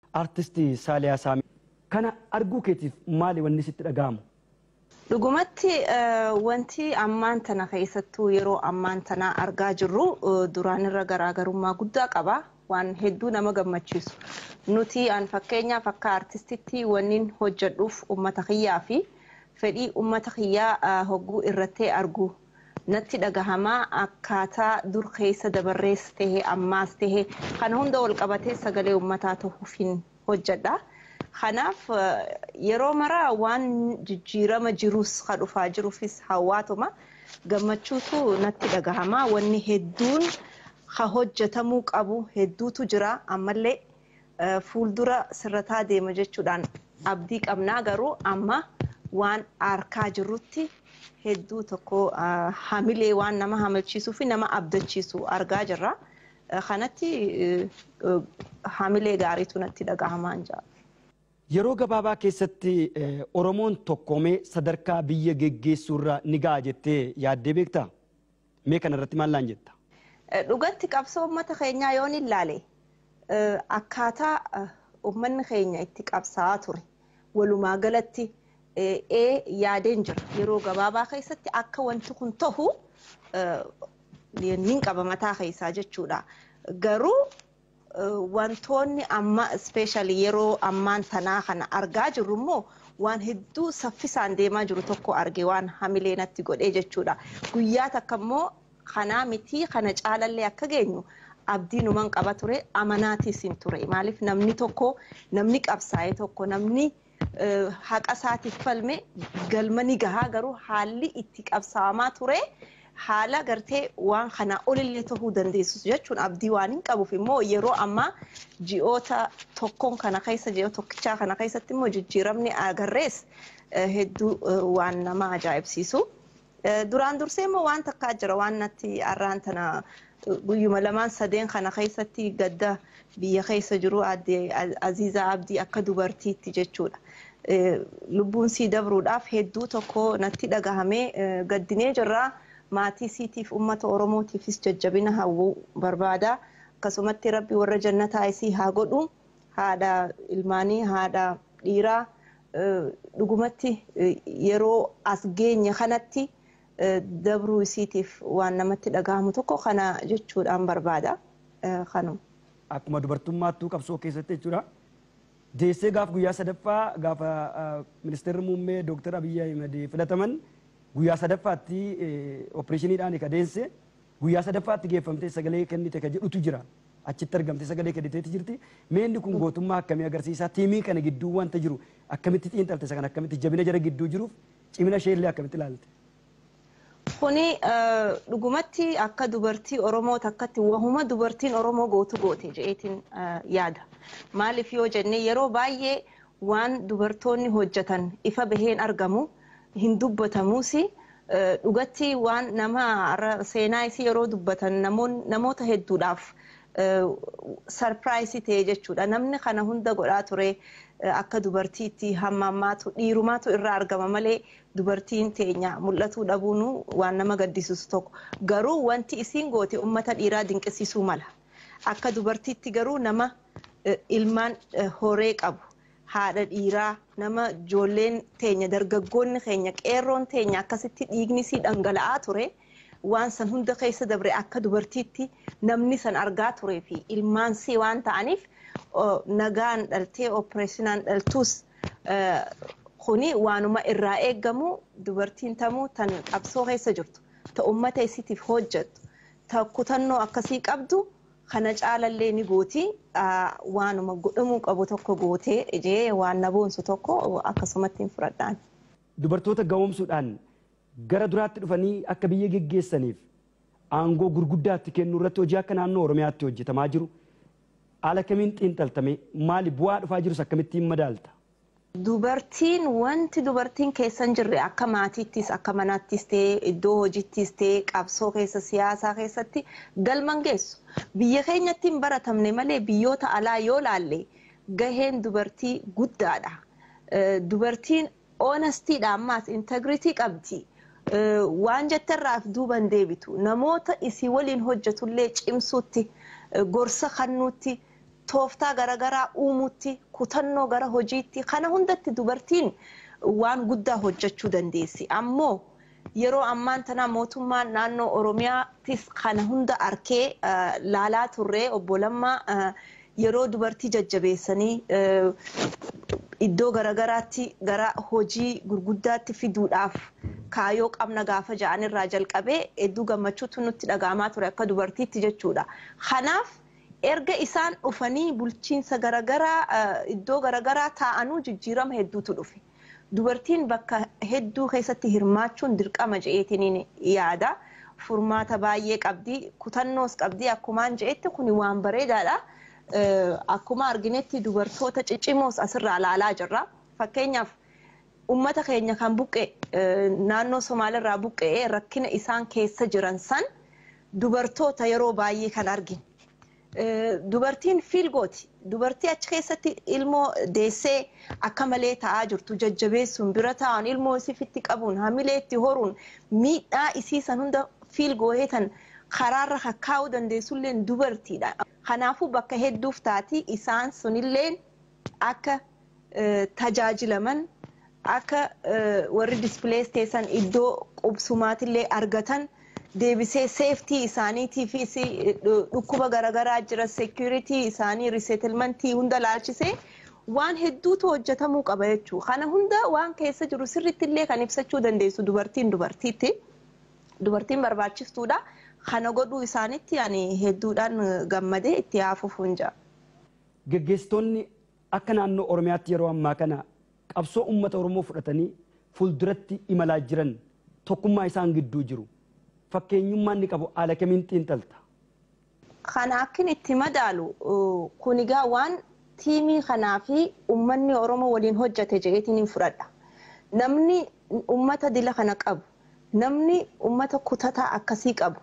Artistii Saaliyaa Saamii. Kana arguu keetiif maali wanni sitti dhaga'amu? Dhugumatti wanti ammaan tana keessattuu yeroo ammaan tana argaa jirru duraan irra garaagarummaa guddaa qaba. Waan hedduu nama gammachiisu. Nuti an fakkeenyaaf akka artistitti wannin hojjedhuuf uummata kiyyaa fi fedhii uummata kiyyaa hogguu irratti argu natti dhagahamaa akkaataa dur keessa dabarrees tahee ammaas tahee kana hunda wal qabatee sagalee uummataa ta'uuf hin hojjedha. Kanaaf yeroo maraa waan jijjiirama jirus ka dhufaa jiruufis hawaatuma gammachuutu natti dhagahamaa wanni hedduun ka hojjetamuu qabu hedduutu jira ammallee fuuldura sirrataa deema jechuudhaan abdii qabnaa garuu amma waan arkaa jirrutti hedduu tokko hamilee waan nama hamalchiisuu fi nama abdachiisu argaa jirra. Kanatti hamilee gaariitu natti dhagahamaan jira. Yeroo gabaabaa keessatti Oromoon tokkoomee sadarkaa biyya geggeessuurra ni ga'a jettee yaaddee beektaa? Mee kanarratti maal laan jetta? Dhugatti qabsoo uummata keenyaa yoon ilaale akkaataa uummanni keenya itti qabsaa'aa ture walumaa galatti ee yaadeen jira yeroo gabaabaa keessatti akka wanti kun ta'u nin qaba mataa keessaa jechuudha. Garuu wantoonni amma ispeeshaalii yeroo ammaan tanaa kana argaa jirru immoo waan hedduu saffisaan deemaa jiru tokko arge waan hamilee natti godhee jechuudha. Guyyaa takka immoo kanaa miti kana caalallee akka geenyu abdii numan qaba ture amanaatiis hin ture maaliif namni tokko namni qabsaa'e tokko namni haqa isaatiif falme galma ni gahaa garuu haalli itti qabsaawamaa ture haala gartee waan kana olillee ta'uu dandeessu jechuun abdii waan hin qabuuf immoo yeroo ammaa ji'oota tokkoon kana keessa ji'oota tokkichaa kana keessatti immoo jijjiiramni agarrees hedduu waan nama ajaa'ibsiisu. Duraan dursee immoo waan takkaa jira waan natti arraan tana guyyuma lamaan sadeen kana keessatti gadda biyya keessa jiru aadde Aziizaa Abdii akka dubartiitti jechuudha. Lubbuun sii dabruudhaaf hedduu tokko natti dhagahamee gaddinee jirra. Maatii siitiif uummata Oromootiifis jajjabina hawwuu barbaada. Akkasumatti rabbi warra jannataa isii haa godhu. Haadha ilmaanii, haadha dhiiraa dhugumatti yeroo as geenye kanatti dabruu isiitiif waan namatti dhagahamu tokko kana jechuudhaan barbaada. Kanuma. Akkuma dubartummaattuu qabsoo keessatti jechuudha. Deessee gaaf guyyaa sadaffaa gaafa ministeerri muummee Dooktar Abiyyi Ahimad filataman guyyaa sadaffaatti opereeshiniidhaan ka deesse guyyaa sadaffaatti geeffamtee sagalee kennite ka jedhutu jira. Achitti argamte sagalee kenniteeti jirti. Meenni kun gootummaa akkamii agarsiisa? Tiimii kana gidduu wanta jiru akkamitti xiinxalte isa kana akkamitti jabina jara gidduu jiruuf cimina isheellee akkamitti ilaalte? Kuni dhugumatti akka dubartii Oromoo takkatti wahuma dubartiin Oromoo gootu goote jedheetiin yaada. Maaliif yoo jenne yeroo baay'ee waan dubartoonni hojjetan ifa baheen argamu hin dubbatamuus dhugatti waan nama seenaa isii yeroo dubbatan namoota hedduudhaaf sarpiraayisii ta'e jechuudha. Namni kana hunda godhaa ture akka dubartiitti hammammaatu dhiirumaatu irraa argama malee dubartiin teenya mul'atuu dhabuun waan nama gaddisiisu tokko. Garuu wanti isiin goote uummata dhiiraa dinqisiisuu mala. Akka dubartiitti garuu nama ilmaan horee qabu. Haadha dhiiraa nama ijoolleen teenya dargaggoonni keenya qeerroon teenya akkasitti dhiigni sii dhangala'aa ture. waan san hunda keessa dabre akka dubartiitti namni san argaa turee fi ilmaan sii waan ta'aniif nagaan dhaltee opereeshinaan dhaltuus kuni waanuma irraa eeggamu dubartiin tamuu tan qabsoo keessa jirtu ta ummata isiitiif hojjettu ta kutannoo akkasii qabdu kana caalallee ni gooti waanuma godhamuu qabu tokko gootee ijee waan na boonsu tokko akkasumatti hin fudhadhaan. Dubartoota ga'oomsuudhaan gara duraatti dhufanii akka biyya geggeessaniif aangoo gurguddaatti kennu irratti hojii akka naannoo Oromiyaatti hojjetamaa jiru. Haala kamiin xiinxaltame maali bu'aa dhufaa jirus akkamittiin madaalta? Dubartiin wanti dubartiin keessa hin jirre akka maatiittis akka manaattis ta'ee iddoo hojiittis ta'ee qabsoo keessa siyaasaa keessatti galman geessu. Biyya keenyatti hin baratamne malee biyyoota alaa yoo laalle gaheen dubartii guddaadha. Dubartiin oonastiidha ammaas integritii qabdi. waan jettarraaf duuban deebitu namoota isii waliin hojjetullee cimsuutti gorsa kennuutti tooftaa garaagaraa uumutti kutannoo gara hojiitti kana hundatti dubartiin waan guddaa hojjechuu dandeessi ammoo yeroo ammaan tana mootummaan naannoo oromiyaattis kana hunda arkee laalaa turree obbo Lammaa yeroo dubartii jajjabeessanii iddoo garagaraatti gara hojii gurguddaatti fiduudhaaf kaayoo qabna gaafa ja'an irraa jalqabee hedduu gammachuutu nutti dhaga'amaa ture akka dubartiitti jechuudha. Kanaaf erga isaan dhufanii bulchiinsa garagaraa iddoo garagaraa taa'anuu jijjiirama hedduutu dhufe. Dubartiin bakka hedduu keessatti hirmaachuun dirqama je'eetiin yaada. Furmaata baay'ee qabdi. Kutannoos qabdi. Akkumaan je'etti kun waan bareedaadha. Akkuma arginetti dubartoota ciccimoos asirraa ilaalaa jirra. Fakkeenyaaf uummata keenya kan buqqe naannoo Somaaliirraa buqqee rakkina isaan keessa jiran san dubartoota yeroo baay'ee kan arginu. Dubartiin fiilgooti. Dubartii achi keessatti ilmoo deessee akka malee taa'aa jirtu jajjabeessuun bira taa'uun ilmoo isiifitti qabuun hamilee itti horuun miidhaa isii san hunda fiilgooheetan karaarra kakkaa'uu dandeessullee dubartiidha. Kanaafuu bakka hedduuf taati isaan sunillee akka tajaajilaman akka warri dispilees teessan iddoo qubsumaatillee argatan. deebisee seeftii isaaniitiifis dhukkuba garaagaraa jira seekuritii isaanii riseetilmentii hunda laalchisee waan hedduutu hojjetamuu qaba jechuudha. Kana hunda waan keessa jiru sirriitti illee kan ibsachuu dandeessu dubartiin dubartiitti. Dubartiin barbaachistuudha. Kana godhuu isaanitti ani hedduudhaan gammadee itti haafuuf hunja. Gaggeessitoonni akka naannoo Oromiyaatti yeroo ammaa kana qabsoo uummata Oromoo fudhatanii fuulduratti imalaa jiran tokkummaa isaan gidduu jiru. fakkeenyummaan ni qabu haala kamiin xiinxalta. Kana akkin itti madaalu kun egaa waan tiimii kanaa fi uummanni Oromoo waliin hojjate jedheetiin fudhadha. Namni uummata dila kana qabu, namni uummata kutataa akkasii qabu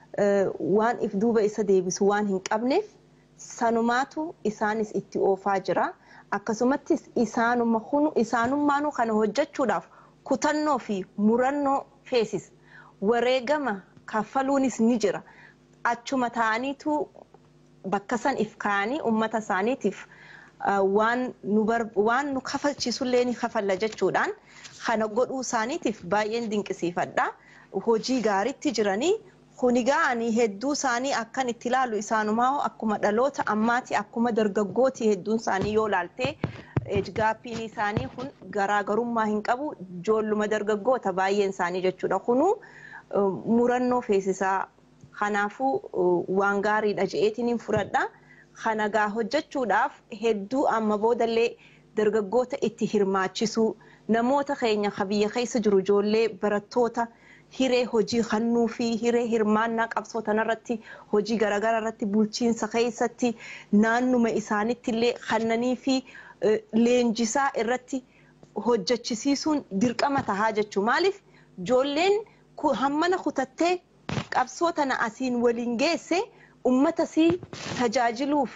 waan if duuba isa deebisu waan hin qabneef sanumaatu isaanis itti oofaa jira. Akkasumattis isaanummaanuu kana hojjechuudhaaf kutannoo fi murannoo feesisa. wareegama kaffaluunis ni jira. Achuma ta'aniitu bakka san if kaa'anii uummata isaaniitiif waan nu kafalchiisullee ni kafalla jechuudhaan kana godhuu isaaniitiif baay'een dinqisiifadha. Hojii gaariitti jiranii kunigaa ani hedduu isaanii akkan itti ilaalu isaanumaa akkuma dhaloota ammaati akkuma dargaggooti hedduun isaanii yoo laaltee ejgaappiin isaanii kun garaagarummaa hin qabu ijoolluma dargaggoota baay'een isaanii jechuudha. Kunuu murannoo feesisaa kanaafuu waan gaariidha je'eetiin fudhadha. Kana gaa hojjechuudhaaf hedduu amma boodallee dargaggoota itti hirmaachisuu namoota keenya biyya keessa jiru ijoollee barattoota hiree hojii kennuu fi hiree hirmaannaa qabsoo tanarratti hojii garaagaraa irratti bulchiinsa keessatti naannuma isaanitti illee kennanii fi leenjisaa irratti hojjechisiisuun dirqama tahaa jechuu maaliif ijoolleen hammana kutattee qabsoo tana asiin waliin geesse ummata sii tajaajiluuf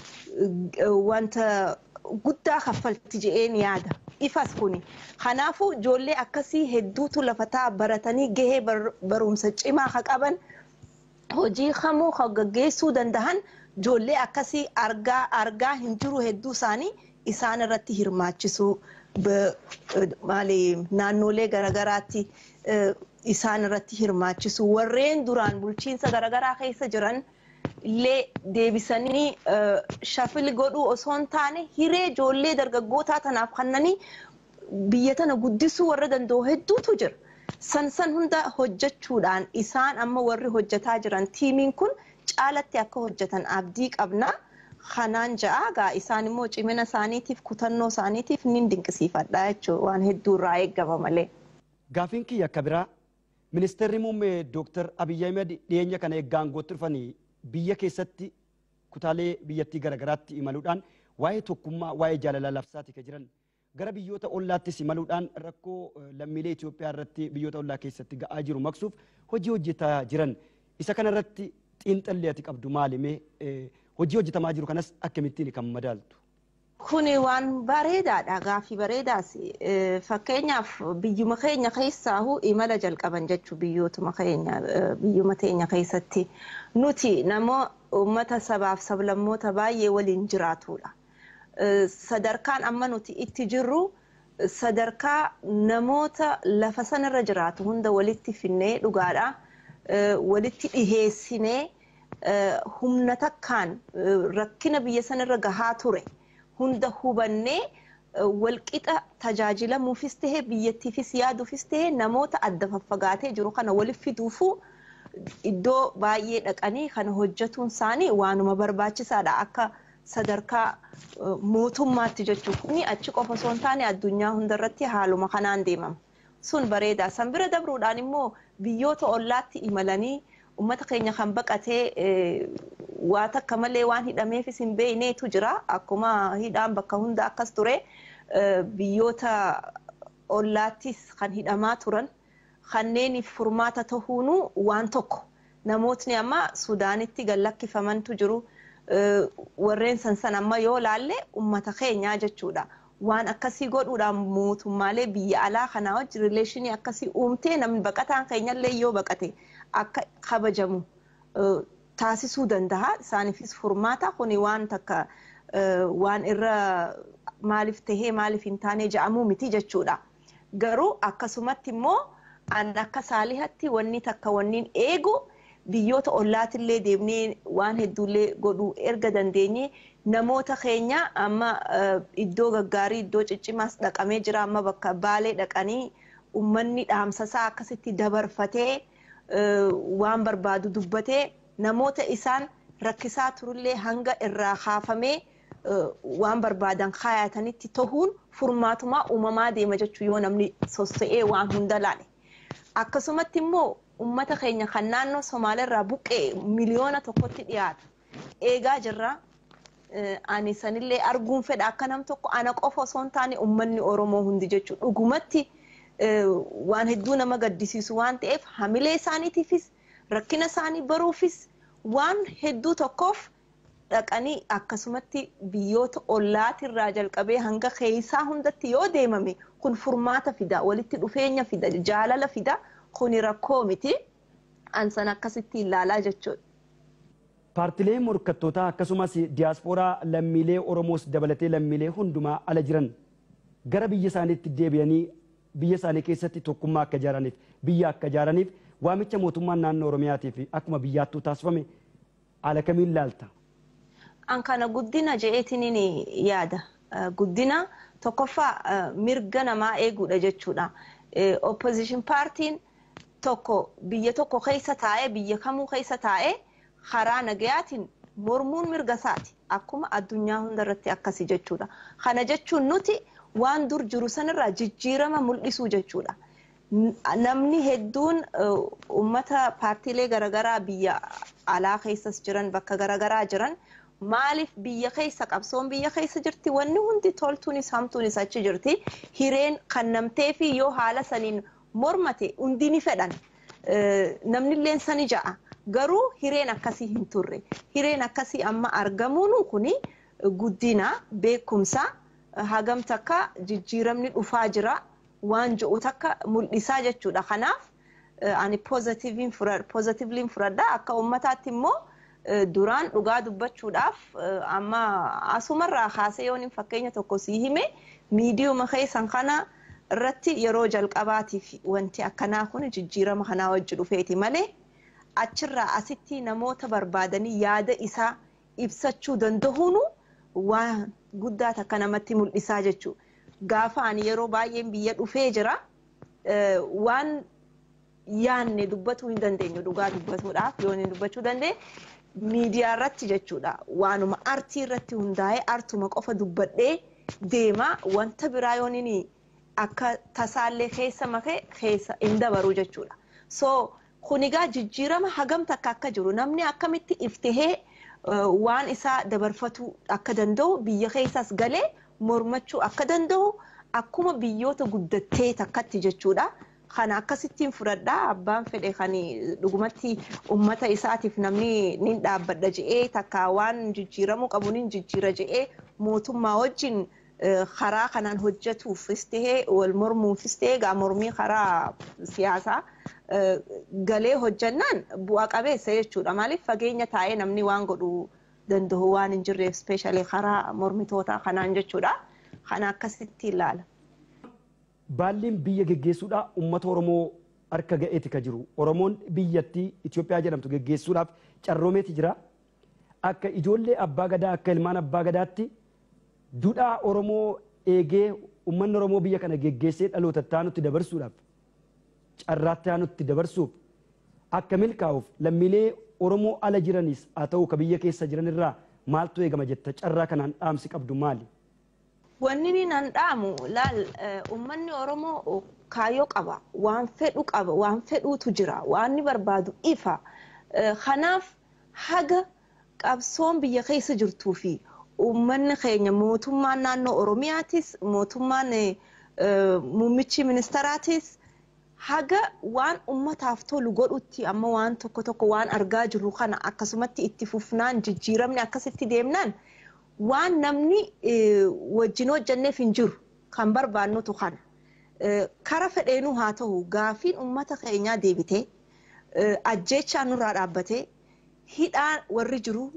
wanta guddaa kaffalti je'een yaada. Ifas kuni. Kanaafuu ijoollee akkasii hedduutu lafataa baratanii gahee barumsa cimaa ka qaban hojii kamuu ka gaggeessuu dandahan ijoollee akkasii argaa argaa hin jiru hedduu isaanii isaan irratti hirmaachisuu naannolee garaagaraatti isaan irratti hirmaachisuu warreen duraan bulchiinsa garaagaraa keessa jiran illee deebisanii shafil godhuu osoo hin taane hiree ijoollee dargaggootaa tanaaf kennanii biyya tana guddisuu warra danda'u hedduutu jira. San san hunda hojjechuudhaan isaan amma warri hojjetaa jiran tiimiin kun caalatti akka hojjetan abdii qabna. Kanaan ja'a gaa isaan immoo cimina isaaniitiif kutannoo isaaniitiif nin dinqisiifadha jechuudha waan hedduu irraa eegama malee. Gaafiin kiyya akka biraa ministeerri muummee Dooktar Abiyyi Ahmed dhiyeenya kana eeggaan gootti dhufanii biyya keessatti kutaalee biyyattii garaagaraatti imaluudhaan waa'ee tokkummaa waa'ee jaalalaa labsaati kan jiran gara biyyoota ollaattis imaluudhaan rakkoo lammiilee Itoophiyaa irratti biyyoota ollaa keessatti ga'aa jiru maqsuuf hojii hojjetaa jiran isa kanarratti xiinxallee ati qabdu maalime hojii hojjetamaa jiru kanas akkamittiin kan madaaltu. Kuni waan bareedaadha gaaffii bareedaas fakkeenyaaf biyyuma keenya keessaahu imala jalqaban jechuu biyyootuma keenya biyyuma teenya keessatti nuti namoo uummata sabaaf sablammoota baay'ee waliin jiraatudha. Sadarkaan amma nuti itti jirru sadarkaa namoota lafa sanarra jiraatu hunda walitti finnee dhugaadha walitti dhiheessinee humna takkaan rakkina biyya sanarra gahaa ture. hunda hubannee walqixa tajaajilamuufis tahee biyyattiifis yaaduufis tahee namoota adda faffagaatee jiru kana waliif fiduufu iddoo baay'ee dhaqanii kana hojjetuun isaanii waanuma barbaachisaadha akka sadarkaa mootummaatti jechuun kuni achi qofa osoo hin taane addunyaa hundarratti haaluma kanaan deemama. Sun bareeda. San bira dabruudhaan immoo biyyoota ollaatti imalanii uummata keenya kan baqatee waa takka malee waan hidhameefis hin beekneetu jira. Akkuma hidhaan bakka hunda akkas ture biyyoota ollaattis kan hidhamaa turan kanneeniif furmaata tahuunu waan tokko namootni amma Sudaanitti gallakkifamantu jiru. Warreen sansan amma yoo laalle uummata keenyaa jechuudha. Waan akkasii godhuudhaan mootummaalee biyya alaa kanaa wajji rileeshinii akkasii uumtee namni baqataan keenyallee yoo baqate akka kabajamu taasisuu danda'a. Isaaniifis furmaata kuni waan takka waan irra maaliif tahee maaliif hin taane jedhamuu miti jechuudha. Garuu akkasumatti immoo an akka saalihatti wanni takka wanniin eegu biyyoota ollaatillee deemnee waan hedduullee godhuu erga dandeenye namoota keenya amma iddoo gaggaarii iddoo ciccimaas dhaqamee jira amma bakka baalee dhaqanii uummanni dhaamsasaa akkasitti dabarfatee waan barbaadu dubbatee namoota isaan rakkisaa turullee hanga irraa kaafamee waan barbaadan kaayatanitti tahuun furmaatumaa uumamaa deema jechuu yoo namni sossa'ee waan hunda laale. Akkasumatti immoo uummata keenya kan naannoo Somaaliirraa buqqee miliyoona tokkotti dhiyaatu eegaa jirra. Ani sanillee arguun fedha akka nam tokko ana qofa osoo hin taane uummanni Oromoo hundi jechuudha. Dhugumatti waan hedduu nama gaddisiisu waan ta'eef hamilee isaaniitiifis rakkina isaanii baruufis waan hedduu tokkoof dhaqanii akkasumatti biyyoota ollaatirraa jalqabee hanga keessaa hundatti yoo deemame kun furmaata fida walitti dhufeenya fida jaalala fida kuni rakkoo miti ansan akkasitti ilaalaa jechuudha. Paartilee morkattootaa akkasumas diyaaspooraa lammiilee Oromoos dabalatee lammiilee hundumaa ala jiran gara biyya isaaniitti deebi'anii biyya isaanii keessatti tokkummaa akka ijaaraniif biyya akka ijaaraniif waamicha mootummaan naannoo Oromiyaatii fi akkuma biyyaattuu taasifame haala kamiin laalta? An kana guddina je'eetiin yaada. Guddina tokkoffaa mirga namaa eeguudha jechuudha. Opposition paartiin tokko biyya tokko keessa taa'ee biyya kamuu keessa taa'ee karaa nagayaatiin mormuun mirga isaati. Akkuma addunyaa hundarratti akkasi jechuudha. Kana jechuun nuti waan dur jiru sanirraa jijjiirama mul'isuu jechuudha. Namni hedduun uummata paartiilee garaagaraa biyya alaa keessas jiran bakka garaagaraa jiran maaliif biyya keessa qabsoon biyya keessa jirti wanni hundi toltuunis hamtuunis achi jirti hireen kannamtee fi yoo haala saniin mormate hundi ni fedhan namnilleen sani ja'a garuu hireen akkasii hin turre hireen akkasii amma argamuun kuni guddina beekumsa hagam takka jijjiiramni dhufaa jira waan je'u takka mul'isaa jechuudha kanaaf ani poozitiivliin fudhadha akka uummataatti immoo duraan dhugaa dubbachuudhaaf amma asumarraa kaasee yoon fakkeenya tokko sii hime miidiyuma keessan kana irratti yeroo jalqabaatiif wanti akkanaa kun jijjiirama kanaa wajji dhufeeti malee achirraa asitti namoota barbaadanii yaada isaa ibsachuu danda'uun waan guddaa takka namatti mul'isaa jechuudha. Gaafa ani yeroo baay'een biyya dhufee jira waan yaanne dubbatuu hin dandeenyu dhugaa dubbatuudhaaf yoo dubbachuu dandeenye miidiyaa irratti jechuudha waanuma artii irratti hundaa'ee artuma qofa dubbadhee deema wanta biraa yoon akka tasaallee keessa makee keessa hin dabaru jechuudha. So kunigaa jijjiirama hagam takka akka jiru namni akkamitti iftihee waan isaa dabarfatu akka danda'u biyya keessas galee mormachuu akka danda'u akkuma biyyoota guddattee takkatti jechuudha. kana akkasittiin fudhadhaa abbaan fedhe kan dhugumatti ummata isaatiif namni ni dhaabbadha je'ee takka waan jijjiiramuu qabu ni jijjiira je'ee mootummaa wajjin karaa kanaan hojjetuufis tahee wal mormuufis tahee gaa mormii karaa siyaasaa galee hojjannaan bu'a qabeessa jechuudha maaliif fageenya taa'ee namni waan godhu danda'u waan hin jirreef ispeeshaalii karaa mormitoota kanaan jechuudha kana akkasitti ilaala. Baalliin biyya geggeessuudhaa uummata Oromoo harka ga'eeti ka jiru. Oromoon biyyattii Itoophiyaa jedhamtu geggeessuudhaaf carroomeeti jira. Akka ijoollee abbaa gadaa akka ilmaan abbaa gadaatti duudhaa Oromoo eegee uummanni Oromoo biyya kana geggeessee dhaloota taanutti dabarsuudhaaf carraatti taanutti dabarsuuf akka milkaa'uuf lammiilee Oromoo ala jiranis haa ta'u ka biyya keessa jiran irraa maaltu eegama jetta carraa kanaan dhaamsi qabdu maali? Wanni ni nan dhaamu laal uummanni Oromoo kaayyoo qaba waan fedhu qaba waan fedhuutu jira waan ni barbaadu ifa kanaaf haga qabsoon biyya keessa jirtuu fi uummanni keenya mootummaan naannoo Oromiyaatis mootummaan muummichi ministaraatis haga waan ummataaf tolu godhutti amma waan tokko tokko waan argaa jirru kana akkasumatti itti fufnaan jijjiiramni akkasitti deemnaan waan namni wajjin hojjanneef hin jiru kan barbaannutu kana. Kara fedheenuu haa ta'u gaafiin ummata keenyaa deebitee ajjeechaa nurraa dhaabbatee hidhaa warri jiru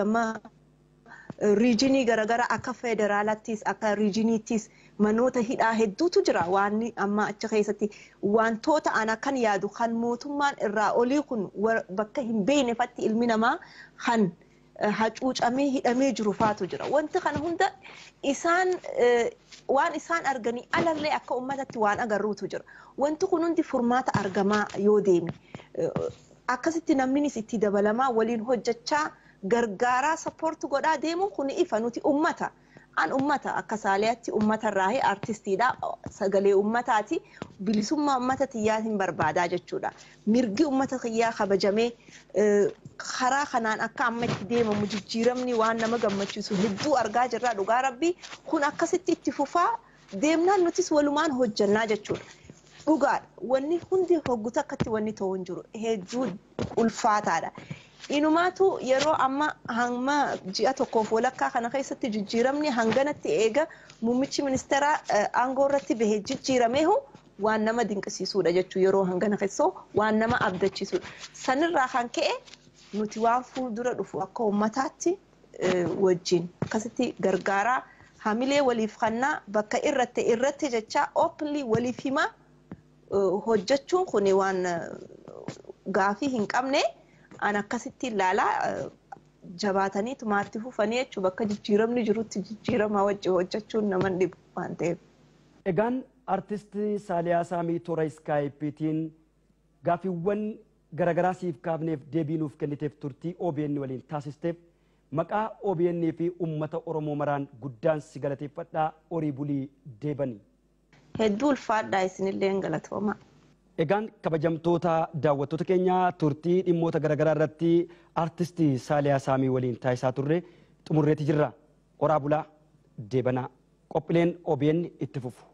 riijinii garaagaraa akka federaalaattis akka riijiniittis manoota hidhaa hedduutu jira waan amma achi keessatti wantoota ana kan yaadu kan mootummaan irraa olii kun bakka hin beeknefatti ilmi namaa kan hacuucamee hidhamee jiru faatu jira wanti kana hunda isaan waan isaan arganii alallee akka ummatatti waan agarruutu jira wanti kun hundi furmaata argamaa yoo deeme akkasitti namnis itti dabalamaa waliin hojjechaa gargaaraa sappoorti godhaa deemuun kun ifa nuti ummata. An ummata akka saaliyaatti ummata irraa artistiidha. Sagalee ummataati. Bilisummaa ummata xiyyaa hin barbaadaa jechuudha. Mirgi ummata xiyyaa kabajamee karaa kanaan akka amma itti deemamu jijjiiramni waan nama gammachiisu hedduu argaa jirra dhugaa rabbii kun akkasitti itti fufaa deemnaan nutis walumaan hojjannaa jechuudha. Dhugaadha. Wanni hundi hogguta akkatti wanni ta'u hin jiru. Hedduu ulfaataadha. Inumaatu yeroo amma hamma ji'a tokkoof walakkaa kana keessatti jijjiiramni hanganatti eega muummichi ministeeraa aangoo irratti bahee jijjiirameehu waan nama dinqisiisuudha jechuudha yeroo hangana keessoo waan nama abdachiisuudha. Sanirraa kan ka'e nuti waan fuuldura dhufu akka uummataatti wajjin akkasitti gargaaraa hamilee waliif kannaa bakka irratti irratti jechaa oopilii waliif himaa hojjechuun kun waan gaafii hin qabne. an akkasitti ilaalaa jabaatanii tumaatti fufanii jechuun bakka jijjiiramni jirutti jijjiirama wajjin hojjechuun nama dhibu waan ta'eef. Egaan artistii Saaliyaa Saamii toora iskaayipiitiin gaafiiwwan garaagaraa siif kaafneef deebii nuuf kenniteef turtii OBN waliin taasisteef maqaa OBN fi uummata Oromoo maraan guddaan si galateeffadhaa horii bulii deebanii. Hedduu ulfaadhaa isinillee galatooma. Egaan kabajamtoota daawwattoota keenya turtii dhimmoota garaagaraa irratti artistii Saaliyaa Saamii waliin taasisaa turre xumurreeti jirra. Horaa bulaa deebanaa qophiileen OBN itti fufu.